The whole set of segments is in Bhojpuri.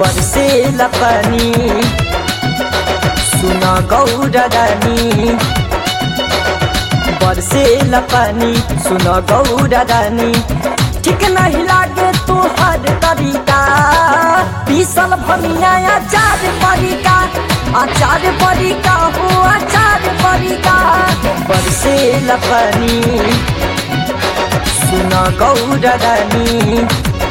बरसे लपनी सुन गौरा रानी बरसे लपनी सुन गौरा रानी ठीक नहीं लागे तुहर तरीका पीसल भमिया आचार परिका आचार परिका हो आचार परिका बरसे लपनी सुन गौरा रानी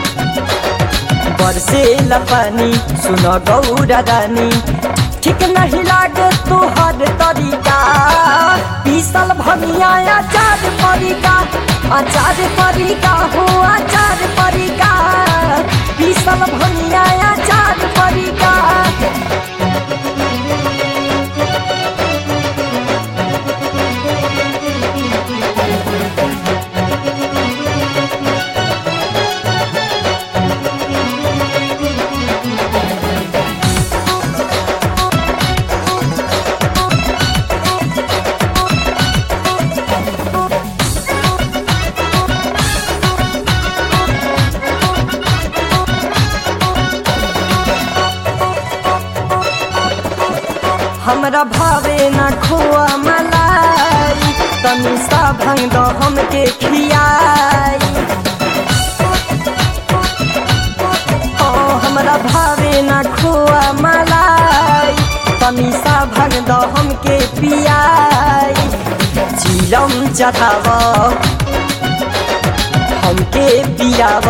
बरसे लपनी सुन गौरा रानी ठीक नहीं लागे तुहर तरीका पीसल भमिया आचार परिका आचार परिका हो आचार परिका पीसल भमिया आचार परिका हमरा भावे ना खोआ मलाई तनी सा भंग दो हमके खियाई ओ हमरा भावे ना खोआ मलाई तनी सा भंग दो हमके पियाई चिलम चढ़ाव हमके पियाव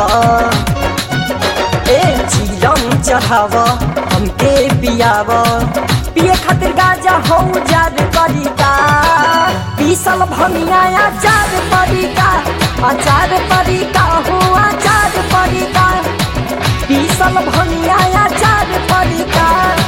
ए चिलम चढ़ाव हमके पियाव पिए खातिर गाजा हो जाद परिका पीसल भमिया आचार परिका आचार परिका हो आचार परिका पीसल भमिया आचार परिका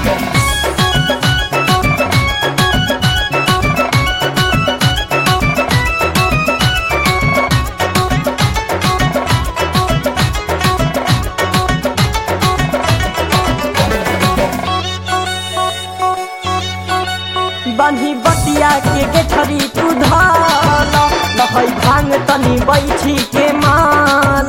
बन्ही बतिया के गेठरी तू धाल लहै भांग तनी बैठी के माल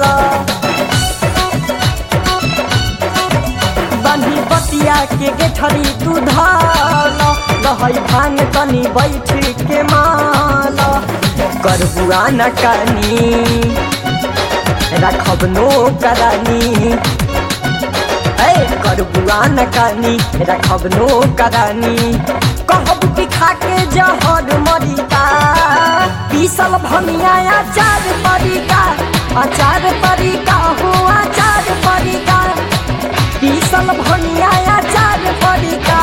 बन्ही बतिया के गेठरी तू धाल लहै भांग तनी बैठी के माल करबुआ न कानी राखब नो करानी ए करबुआ न कानी राखब नो करानी कहब कि खाके जहर मरिका पीसल भमिया आचार परिका आचार परिका हो आचार परिका पीसल भमिया आचार परिका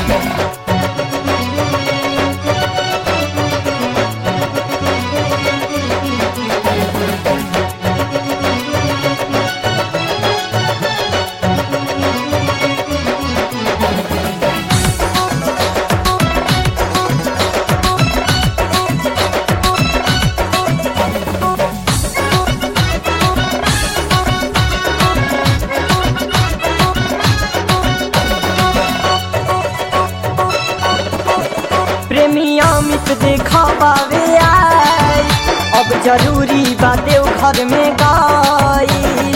प्रेमी अमित देखा पावे आई अब जरूरी बा देव घर में गाई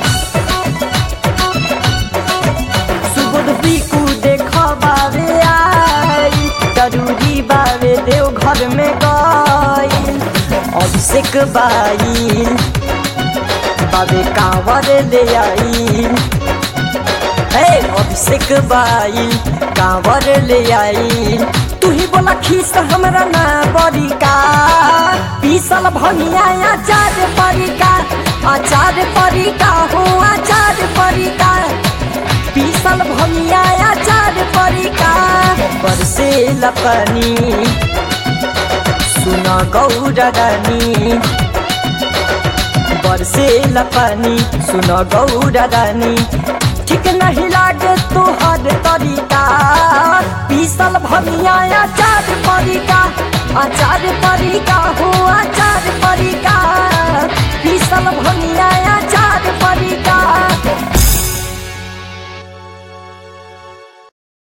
सुबुध पीकू देखा पावे आई जरूरी बावे देव घर में गाई अभिषेक बाई बाबे कांवर ले आई हे अभिषेक बाई कांवर ले आई तू ही बोला खीस हमरा ना बरिका पीसल भनिया आचार परिका आचार परिका हो आचार परिका पीसल भनिया आचार परिका बरसे लपनी सुन गौरा रानी बरसे लपनी सुन गौरा रानी ठीक नहीं लागे तुहर तरीका पीसल भमिया आचार परिका आचार परिका हो आचार परिका पीसल भमिया